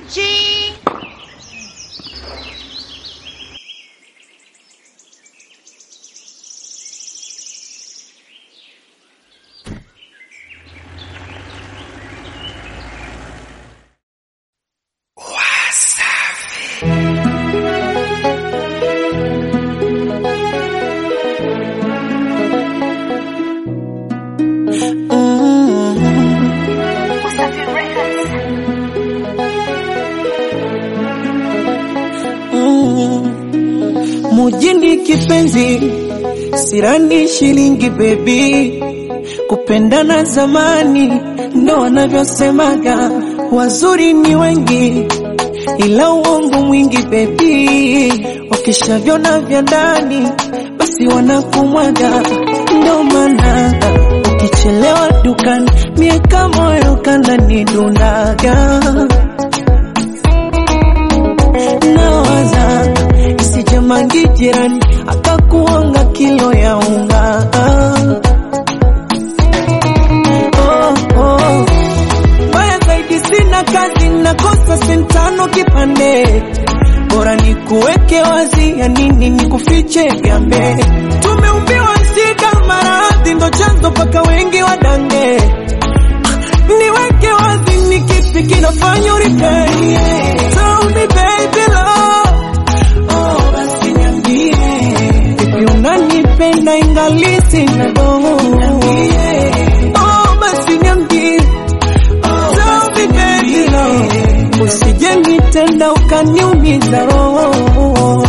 G. Mujini kipenzi, sirani shilingi bebi, kupendana zamani ndo wanavyosemaga, wazuri ni wengi ila uongo mwingi bebi, wakishavyona vya ndani basi wanakumwaga, ndo maana ukichelewa dukani mieka moyo kanani dundaga nawaza isijamangi jirani akakuonga kilo ya unga oh, oh. Mbaya zaidi sina kazi nakosa sentano kipande bora ni kuweke wazi ya nini ni kufiche gambe tumeumbiwa shida maradhi ndo chanzo paka wengi wadange niweke wazi ni kipi kinafanya uripei Tell me baby love Oh, basi niambie Vipi unanipenda ingali sina doho Oh, basi niambie Tell me baby love Usije nitenda ukaniumiza roho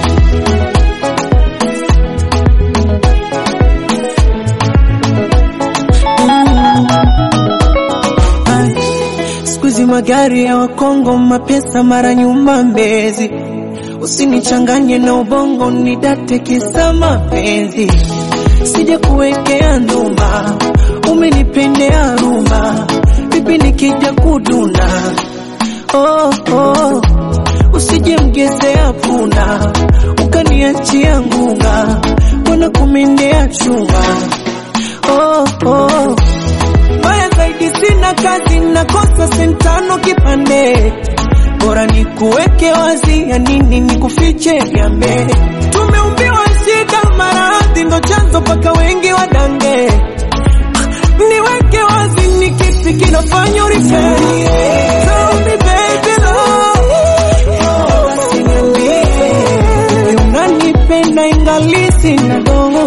Ai, Siku hizi magari ya Wakongo, mapesa mara nyuma Mbezi, usinichanganye na ubongo, nidate kisa mapenzi, sija kuwekea ndumba, umenipendea rumba, vipi nikija kuduna oh, oh. Usije mgezea punda ukaniachia ngunga, mbona kumendea chunga oh, oh. Mbaya zaidi sina kazi, nakosa sentano kipande, bora ni kuweke wazi, ya nini ni kufiche gambe. Tumeumbiwa shida, maradhi ndo chanzo paka wengi wadange. Niweke wazi, ni kipi kinafanya uripei? Tell me baby love, oh, basi niambie, wewe unanipenda ingali sina doho.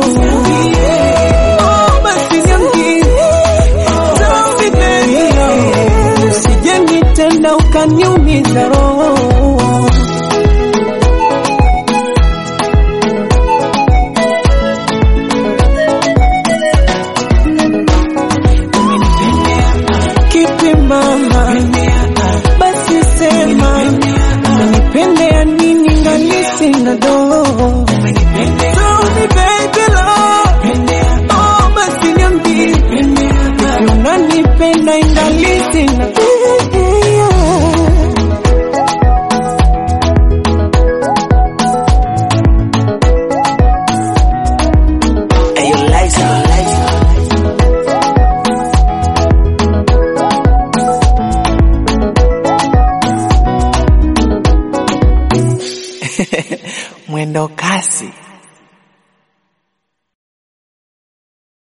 Oh, basi niambie Tell me baby love, usije nitenda ukaniumiza roho. Kipi mama, basi sema, umenipendea nini ngali sina doho? Tell me baby love, oh basi niambie, vipi unanipenda ingali sina mwendo kasi